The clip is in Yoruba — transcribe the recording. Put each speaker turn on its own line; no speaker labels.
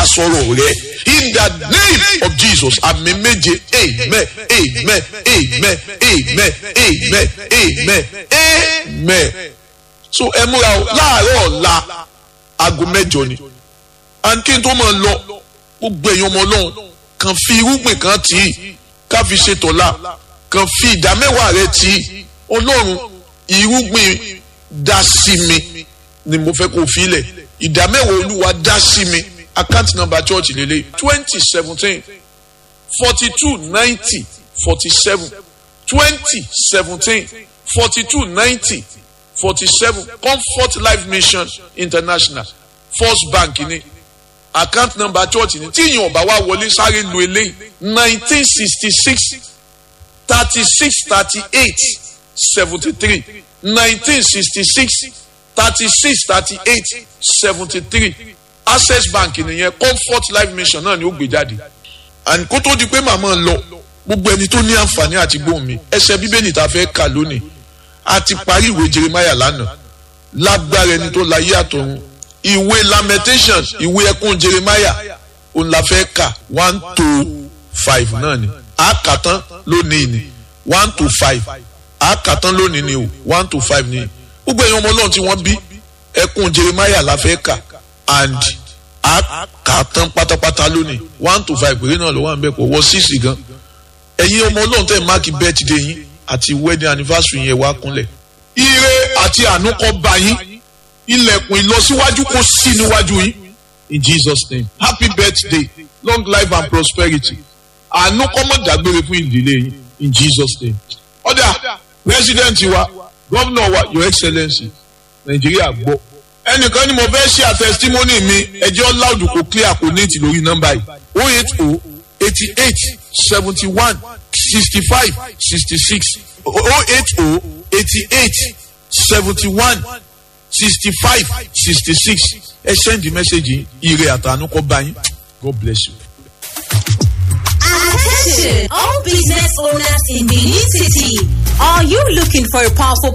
dá sọ̀rọ̀ rẹ in the name of Jesus àmì méje amen amen amen amen amen amen amen so ẹ múra o láàárọ̀ ọ̀la aago mẹ́jọ ni and kí n tó máa lọ gbogbo èèyàn ọmọ ọlọ́run kàn fi irúgbìn kan tì í ká fi ṣe tọ̀la kàn fi ìdá mẹ́wàá rẹ tì í ọlọ́run irúgbìn dá sí mi ni mo fẹ́ kó fi lẹ̀ ìdá mẹ́wàá olúwa dá sí mi account number church lele twenty seventeen forty two ninety forty seven twenty seventeen forty two ninety forty seven comfort life mission international first bank ni account number church ni tí ìyẹn ọba wa wọlé sáré lu eléyìí nineteen sixty six thirty six thirty eight seventy three nineteen sixty six thirty six thirty eight seventy three access bank nìyẹn comfort life mission náà ni ó gbé jáde and kó tó di pé màmá lọ gbogbo ẹni tó ní àǹfààní àti gbóhùn mi ẹsẹ bíbélì tá a fẹ́ kà lónìí a ti parí ìwé jeremiah lánàá lágbára ẹni tó láyé àtọ̀run ìwé lamentations ìwé ẹkún jeremiah òun la fẹ́ kà one to five náà ni a kà tán lónìí ni one to five a kà tán lónìí ni o one to five ni gbogbo ẹ̀yin ọmọ ọlọ́run tí wọ́n bí ẹkún jeremiah la fẹ́ kà and a kà tán pátápátá lónìí one to five péré náà ló wà ń bẹ̀ kó wọ six gan ẹ̀yin ọmọ ọlọ́run tẹ̀ máàkì birthday yín àti wedding anniversary yẹn wá kúnlẹ̀. ire àti àánú kó bá yín ilẹ̀kùn ìlọsíwájú kó sí níwájú yín in jesus name happy birthday long life and prosperity àánú kó má dágbére fún ìdílé yín in jesus name. ọ̀dà president wa governor wa your excellency nàìjíríà gbọ́ ẹnìkan ni mo fẹ́ ṣe àtẹ̀sítímọ́nì mi ẹjọ́ loud kò clear kò ní ìtì lórí nọ́mbà yìí o eight o eighty eight seventy one sixty five sixty six o eight o eighty eight seventy one sixty five sixty six ẹ send the message ire àtànú kọ bá yín god bless you.
Attention, all business owners in the new city. Are you looking for a powerful